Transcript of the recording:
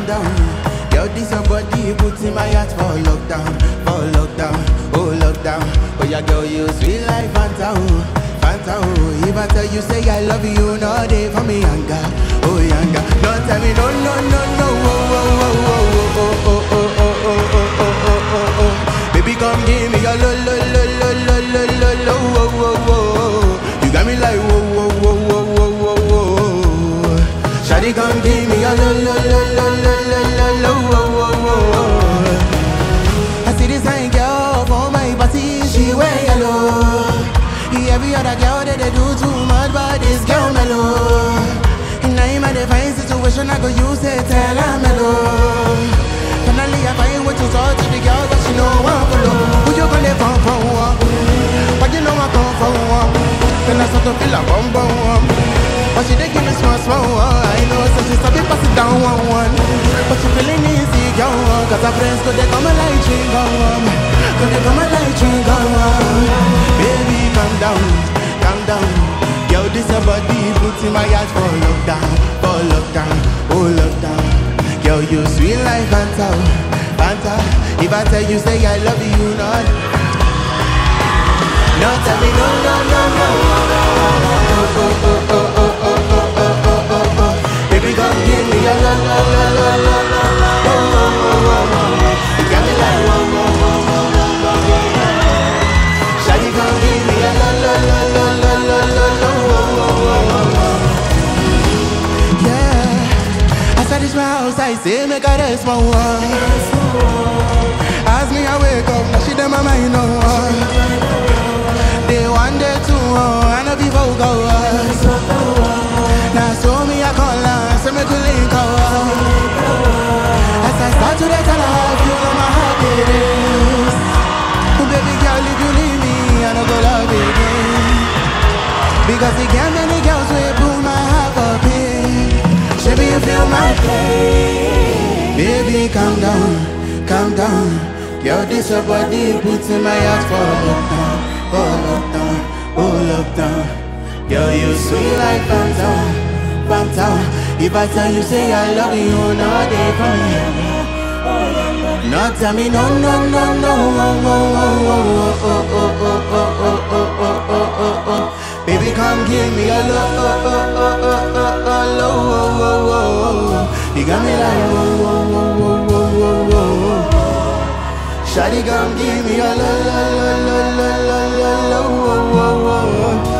calm down. Yo, this your body put in my heart for lockdown, for lockdown, oh lockdown. Oh yeah, girl, you sweet like Fanta, oh, Fanta. oh. If I tell you say I love you, no day for me younger, oh younger. No tell me no, no, no, no, oh, oh, oh, oh, oh, oh, oh, oh, oh, oh, oh, oh, oh, oh. Baby, come give me your lo, lo, lo, lo, lo, lo, lo, lo, oh, oh, oh. You got me like whoa, whoa, whoa, whoa, whoa, whoa, whoa. Shawty, come give me your lo, lo, lo, lo, lo, lo, lo, lo, oh, oh, oh. I see this fine girl for my party, she wear yellow. Every other girl that they do too much, but this girl mellow. And now in my divine situation, I go use it, tell her mellow. Finally, I find what to talk to the girl, but she know I'm follow. Who you gonna phone for? uh? But you know I come for one. Then I start to feel a bum bum. um. But she dey give me small small. uh. I know, so she start to pass it down one one. But she feeling easy, girl. uh, Cause her friends go they come and like drink on. Go they come and like drink on. Baby, calm down, calm down. Girl, this your body put in my heart for lockdown, for lockdown, oh lockdown. Girl, you sweet like Fanta, oh, Fanta. If I tell you say I love you, not. No, tell me no, no, no, no. Oh, oh, oh, oh, oh, oh, oh, oh, oh, oh, oh. Baby, come give me your la, la, la, la, la, la, la. Oh, oh, oh, oh, oh. You got me like whoa, whoa, whoa, whoa, whoa, whoa, whoa. Shawty, come give me your la, la, la, la, la, la, la, la. Oh, oh, oh, oh, oh. Yeah, I said this my house, I say make her rest my one. As me I wake up, now she dem my mind no one. Day one, day two, oh, I know people go us. Now so me I call her, say me to link up. As I start to let her love you know my heart it is. Oh, baby girl, if you leave me, I don't go love again. Because the can't many girls will pull my heart up in. Baby, you feel my pain. Baby, calm down, calm down. Girl, this your body puts in my heart for lockdown, oh lockdown, oh lockdown. Girl, you sweet like Fanta, Fanta. If I tell you say I love you, no day for me. No tell me no, no, no, no, oh, oh, oh, oh, oh, oh, oh, oh, oh, oh, oh, oh, oh, oh. Baby, come give me a love, oh, oh, oh, oh, oh, oh, low, oh, oh, oh, oh. You got me like whoa, whoa, whoa, whoa, whoa, whoa, whoa. Shawty, come give me a la, la, la, la, la, la, la, la, oh, oh, oh, oh.